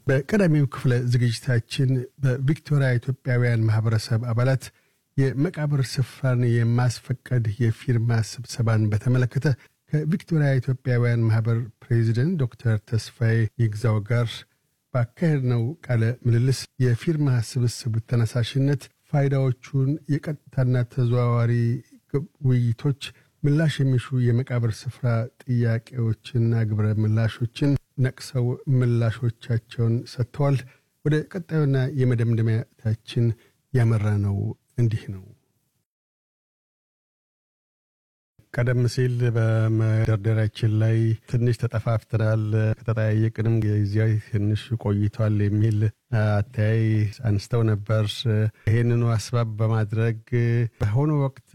በቀዳሚው ክፍለ ዝግጅታችን በቪክቶሪያ ኢትዮጵያውያን ማህበረሰብ አባላት የመቃብር ስፍራን የማስፈቀድ የፊርማ ስብሰባን በተመለከተ ከቪክቶሪያ ኢትዮጵያውያን ማህበር ፕሬዚደንት ዶክተር ተስፋዬ ይግዛው ጋር ባካሄድነው ቃለ ምልልስ የፊርማ ስብስብ ተነሳሽነት ፋይዳዎቹን፣ የቀጥታና ተዘዋዋሪ ውይይቶች፣ ምላሽ የሚሹ የመቃብር ስፍራ ጥያቄዎችና ግብረ ምላሾችን ነቅሰው ምላሾቻቸውን ሰጥተዋል። ወደ ቀጣዩና የመደምደሚያታችን ያመራ ነው እንዲህ ነው። ቀደም ሲል በመደርደሪያችን ላይ ትንሽ ተጠፋፍተናል፣ ከተጠያየቅንም ጊዜያዊ ትንሽ ቆይቷል የሚል አተያይ አንስተው ነበር። ይህንኑ አስባብ በማድረግ በአሁኑ ወቅት